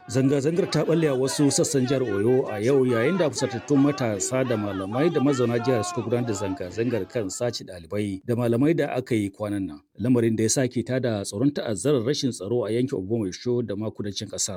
Zanga-zangar ta balle a wasu sassan jihar Oyo a yau yayin da fusatattun matasa da malamai da mazauna jihar suka gudanar da zanga-zangar kan sace ɗalibai da malamai da aka yi kwanan nan. Lamarin da ya sake tada tsoron ta'azzarar rashin tsaro a yankin Ogbomoso da ma kudancin ƙasar.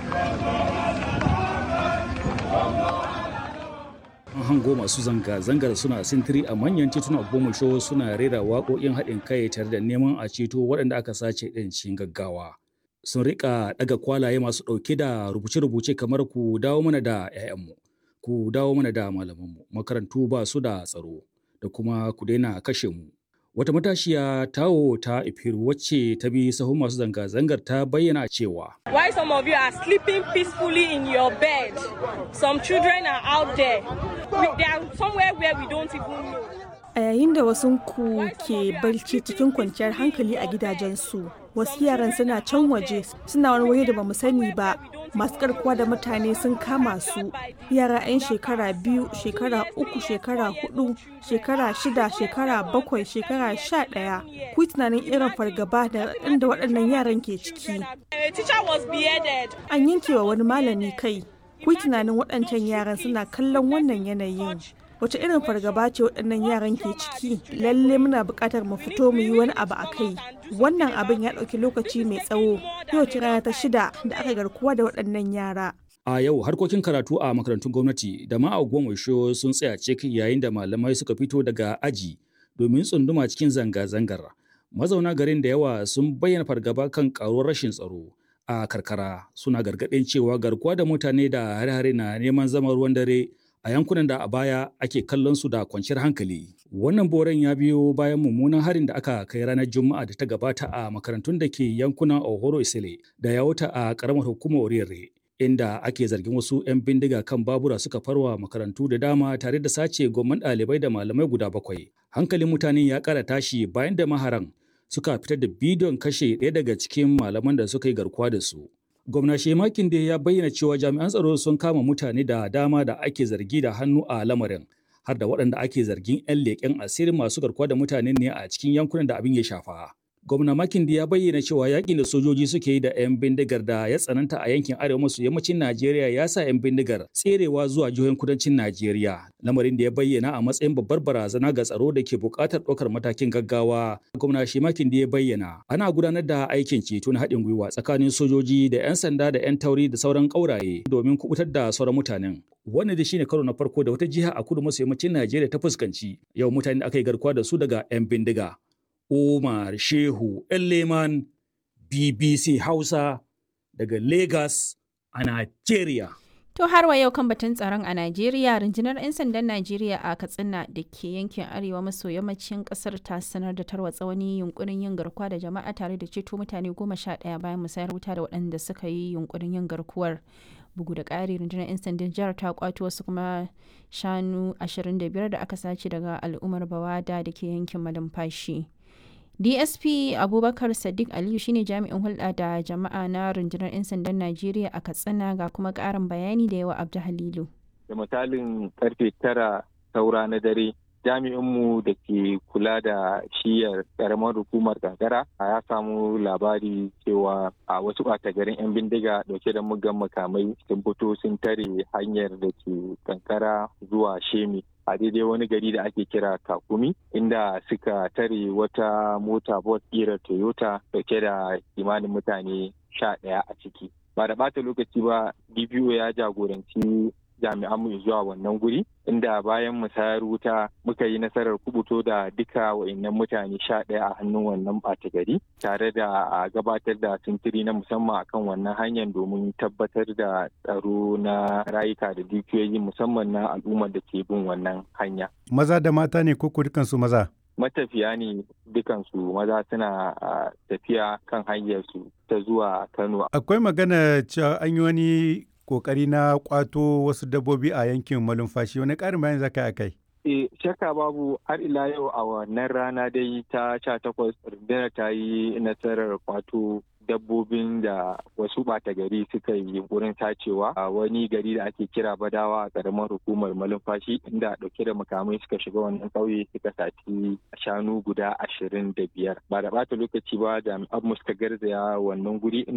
An hango masu zanga-zangar suna sintiri a manyan titunan Ogbomoso suna rera waƙoƙin haɗin kai tare da neman a ceto waɗanda aka sace ɗin cikin gaggawa. sun rika daga kwalaye masu ɗauke da rubuce-rubuce kamar ku dawo mana da 'ya'yanmu ku dawo mana da malamanmu makarantu ba su da tsaro da kuma ku daina kashe mu wata matashiya tawo ta ifiru wacce ta bi sahun masu zanga-zangar ta bayyana cewa Why some of you are sleeping peacefully in your bed? Some children are out there. We, they are somewhere where we don't even know. A yayin da wasu ku ke barci cikin kwanciyar hankali a gidajensu, wasu yaran suna can waje suna wani waje da bamu sani ba. Masu karkuwa da mutane sun kama su yara 'yan shekara biyu, shekara uku, shekara hudu, shekara shida, shekara bakwai, shekara sha ɗaya. Ku yi tunanin irin fargaba da inda waɗannan yaran ke ciki. A teacher was beheaded. An yanke wa wani malami kai. Ku yi tunanin waɗancan yaran suna kallon wannan yanayin. wace irin fargaba ce waɗannan yaran ke ciki lalle muna buƙatar mu fito mu yi wani abu a kai wannan abin ya ɗauki lokaci mai tsawo yau ce rana ta shida da aka garkuwa da waɗannan yara a yau harkokin karatu a makarantun gwamnati da ma a sun tsaya cik yayin da malamai suka fito daga aji domin tsunduma cikin zanga-zangar mazauna garin da yawa sun bayyana fargaba kan karuwar rashin tsaro a karkara suna gargaɗin cewa garkuwa da mutane da hare-hare na neman zama ruwan dare a yankunan da a baya ake kallon su da kwanciyar hankali. Wannan boren ya biyo bayan mummunan harin da aka kai ranar Juma'a da ta gabata a makarantun da ke yankunan Ohoro Isile da ya wuta a karamar hukumar Orire. Inda ake zargin wasu 'yan bindiga kan babura suka farwa makarantu da dama tare da sace gomman ɗalibai da malamai guda bakwai. Hankalin mutane ya ƙara tashi bayan da maharan suka fitar da bidiyon kashe ɗaya daga cikin malaman da suka yi garkuwa da su. gwamna shemakin da ya bayyana cewa jami'an tsaro sun kama mutane da dama da ake zargi da hannu a lamarin har da waɗanda ake zargin 'yan leƙen asirin masu garkuwa da mutane ne a cikin yankunan da abin ya shafa. Gwamna Makindi ya bayyana cewa yakin da sojoji suke yi da 'yan bindigar da ya tsananta a yankin arewa maso yammacin Najeriya ya sa 'yan bindigar tserewa zuwa jihohin kudancin Najeriya. Lamarin da ya bayyana a matsayin babbar barazana ga tsaro da ke buƙatar ɗaukar matakin gaggawa. Gwamna shi Makindi ya bayyana ana gudanar da aikin ceto na haɗin gwiwa tsakanin sojoji da 'yan sanda da 'yan tauri da sauran ƙauraye domin kubutar da sauran mutanen. Wannan da shine karo na farko da wata jiha a kudu maso yammacin Najeriya ta fuskanci yau mutane da aka yi garkuwa da su daga 'yan bindiga. Umar Shehu Leman BBC Hausa daga Lagos a Najeriya. To har wa yau kan batun tsaron a Najeriya, rundunar 'yan sandan Najeriya a Katsina da ke yankin arewa maso yammacin kasar ta sanar da tarwatsa wani yunkurin yin garkuwa da jama'a tare da ceto mutane goma sha ɗaya bayan musayar wuta da waɗanda suka yi yunkurin yin garkuwar. Bugu da ƙari rundunar 'yan sandan jihar ta kwato wasu kuma shanu 25 da aka sace daga al'ummar Bawada da ke yankin Malumfashi. dsp abubakar sadiq aliyu shine jami'in hulɗa da jama'a na rundunar 'yan sandan najeriya a katsina ga kuma ƙarin bayani da yawa abdu halilu da misalin karfe tara saura na dare jami'inmu da ke kula da shiyar karamar hukumar kankara ya samu labari cewa a wasu ɓata garin 'yan bindiga dauke da mugan makamai sun fito sun tare hanyar da ke kankara zuwa shemi a daidai wani gari da ake kira kakumi inda suka tare wata mota bot ƙirar toyota dauke da kimanin mutane sha ɗaya a ciki ba da ɓata lokaci ba dpo ya jagoranci jami'an mu zuwa wannan guri inda bayan musayar wuta muka yi nasarar kubuto da duka wa'annan mutane sha ɗaya a hannun wannan ɓata gari tare da a gabatar da sintiri na musamman akan wannan hanyar domin tabbatar da tsaro na rayuka da dukiyoyi musamman na al'ummar da ke bin wannan hanya. Maza da mata ne ko dukansu maza? matafiya ne dukansu maza suna tafiya kan hanyarsu ta zuwa Kano. Akwai magana cewa an yi wani kokari na kwato wasu dabbobi a yankin malumfashi wani ƙarin bayan zaka a kai E, shakka babu har ila yau a wannan rana dai ta sha takwas rundunar ta yi nasarar kwato dabbobin da wasu ɓata gari suka yi wurin tacewa a wani gari da ake kira badawa a ƙaramar hukumar malumfashi inda ɗauke da makamai suka shiga wannan ƙauye suka saci shanu guda ashirin da biyar ba da ɓata lokaci ba jami'an mu suka garzaya wannan guri